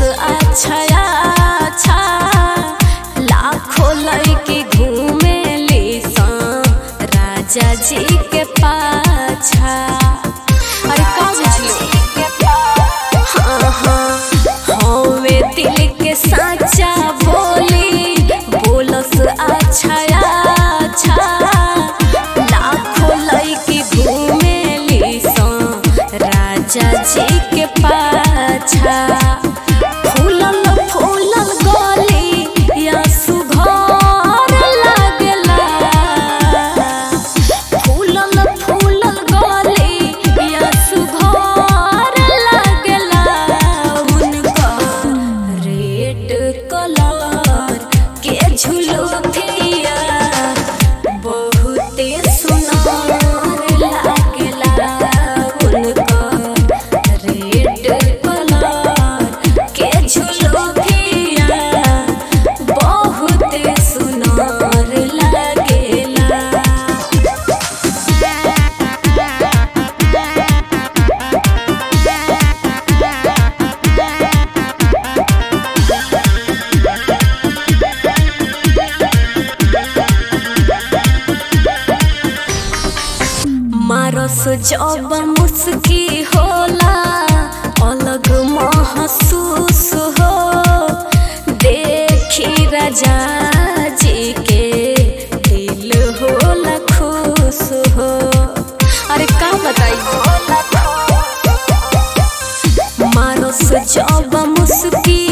अच्छा अच्छा लाखों लड़की घूमेली सन राजा जी के पाछा अरे का बुझली हाँ हाँ हवे दिल के साचा बोली बोलस अच्छा अच्छा लाखों लड़की घूमेली सन राजा जी के पाछा फूलल फूलल गली या सुघर लागला फूलल फूलल गली या सुघर लागला उनका रेड कलर के झुलुकिया बहुते सुनार लागला उनका रेड कलर के झुलुकिया बहुते सुनार लागेला मारस जब मुस्की होला अलग महसूस हो देखी राजा जी के दिल होला खुश हो अरे का बताई मारस जब मुस्की